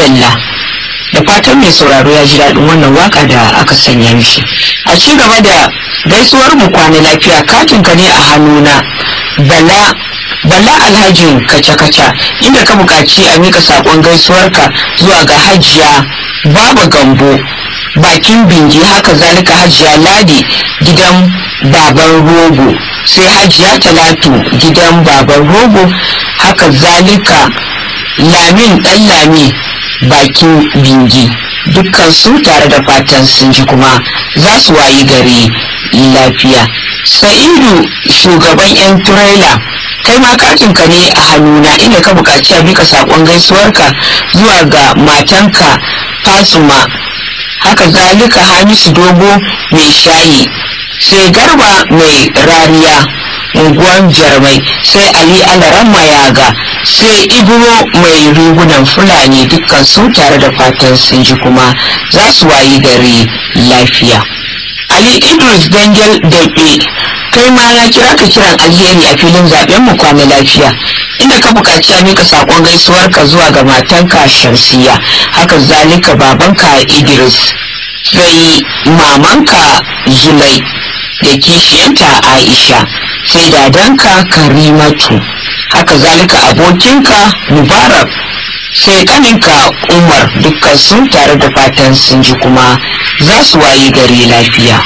madalla da fatan mai sauraro ya ji daɗin wannan waka da aka sanya mishi a ci gaba da gaisuwar mu kwana lafiya katin ka ne a hannuna bala bala alhajin kaca-kaca inda ka buƙaci a mika saƙon gaisuwarka zuwa ga hajiya baba gambo bakin bingi haka zalika hajiya ladi gidan baban rogo sai hajiya talatu gidan baban rogo haka zalika lamin ɗan lami bakin bingi dukkan su tare da fatan sun ji kuma za su wayi gari lafiya sa'idu shugaban 'yan turela kai ma katinka ne a hannuna inda ka buƙaci a bika saƙon gaisuwarka zuwa ga matanka fasuma haka zalika hamisu dogo mai shayi sai garba mai rariya unguwan jarmai sai ali alaran mayaga sai ibro mai rigunan fulani dukkan su tare da fatan sun ji kuma za su wayi gari lafiya ali idris dangel daɓe kai ma na kira ka kiran alheri a filin zaben mu kwana lafiya inda ka buƙaci a mika saƙon gaisuwarka zuwa ga matanka shamsiya haka zalika babanka idris sai mamanka zulai da kishiyanta aisha sai dadanka karimatu haka zalika abokinka mubarak sai kaninka umar dukkan sun tare da fatan sun ji kuma za su wayi gari lafiya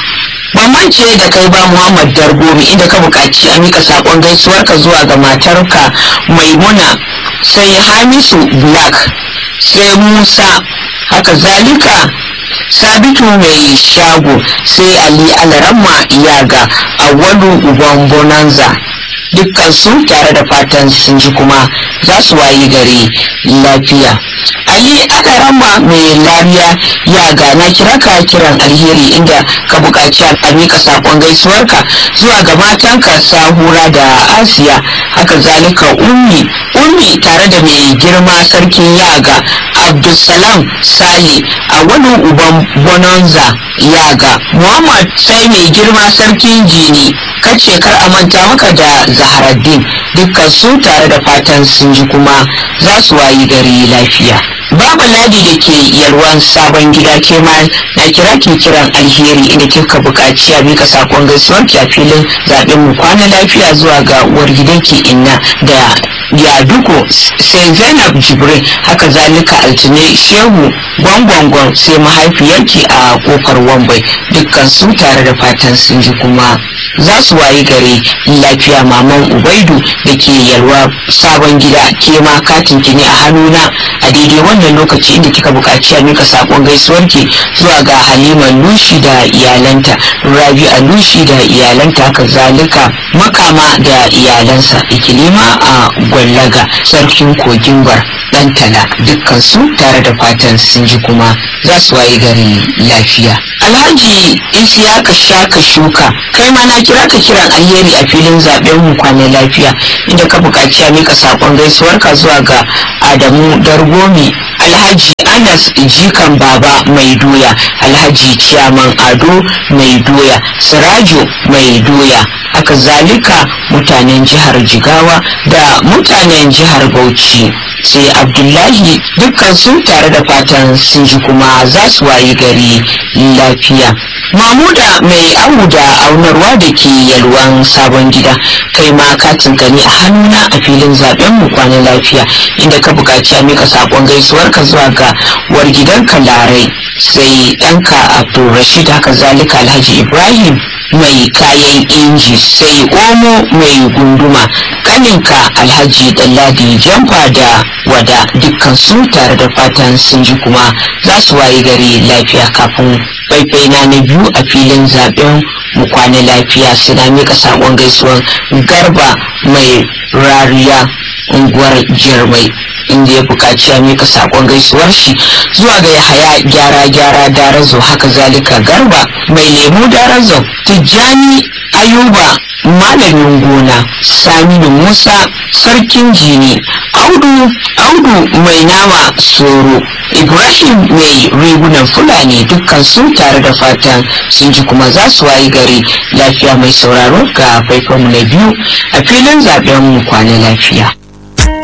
ce da kai ba muhammad dargomi inda ka buƙaci a mika saƙon gaisuwarka zuwa ga matarka maimuna sai hamisu black sai musa haka zalika sabitu mai shago sai ali alaramma iyaga awwalu uban bonanza dukkan su tare da fatan sun ji kuma za su wayi gari lafiya ali alaramma mai lariya ya ga na kira ka kiran alheri inda ka buƙaci a mika saƙon gaisuwarka zuwa ga matanka sahura da asiya haka zalika ummi ummi tare da mai girma sarkin yaga abdulsalam sale a wani uban bonanza yaga muhammad sai mai girma sarkin jini kace kar a manta maka da zaharaddin dukkan su tare da fatan sun ji kuma za su wayi gari lafiya babu ladi da ke yalwan sabon gida ke ma na kira ke kiran alheri inda kika buƙaci a mika sakon gaisuwar ki a filin zaben mu kwana lafiya zuwa ga uwar gidanki inna da yaduko sai zainab jibrin haka zalika altine shehu gwangwangwan sai mahaifiyarki a kofar wambai dukkan su tare da fatan sun ji kuma za su wayi gari lafiya maman ubaidu da ke yalwa sabon gida ke ma katin ki ne a hannuna a daidai wannan lokaci inda kika buƙaci a mika sakon gaisuwarki zuwa ga halima lushi da iyalanta rabi'a lushi da iyalanta haka zalika makama da iyalansa ikilima a gwallaga sarkin kogin bar dan tala dukkan su tare da fatan sun ji kuma za su wayi gari lafiya alhaji isiyaka shaka shuka kai ma na kira ka kiran alheri a filin zaben mu kwana lafiya inda ka buƙaci a mika sakon gaisuwarka zuwa ga adamu dargomi alhaji anas jikan baba mai doya alhaji ciyaman ado mai doya sirajo mai doya haka zalika mutanen jihar jigawa da mutanen jihar bauchi sai abdullahi dukkan su tare da fatan sun ji kuma za su wayi gari lafiya mamuda mai awu da aunarwa da ke yalwan sabon gida kai ma katin ka ne a hannuna a filin zaben mu kwana lafiya inda ka buƙaci a mika saƙon gaisuwarka zuwa ga wargidanka larai sai ɗanka abdulrashid haka zalika alhaji ibrahim mai kayan inji sai omo mai gunduma kaninka alhaji dalladi jamfa da wada dukkan su tare da fatan sun ji kuma za su wayi gari lafiya kafin faifai na na biyu a filin zaben mu kwana lafiya suna mika sakon gaisuwan garba mai rariya unguwar jirmai inda ya buƙaci ya mika sakon gaisuwar shi zuwa ga yahaya gyara gyara darazo haka zalika garba mai lemu darazo tijjani ayuba malamin gona saminu musa sarkin jini audu audu mai nama soro ibrahim mai rigunan fulani dukkan su tare da fatan sun ji kuma za su wayi gari lafiya mai sauraro ga faifanmu na biyu a filin zaben mu kwana lafiya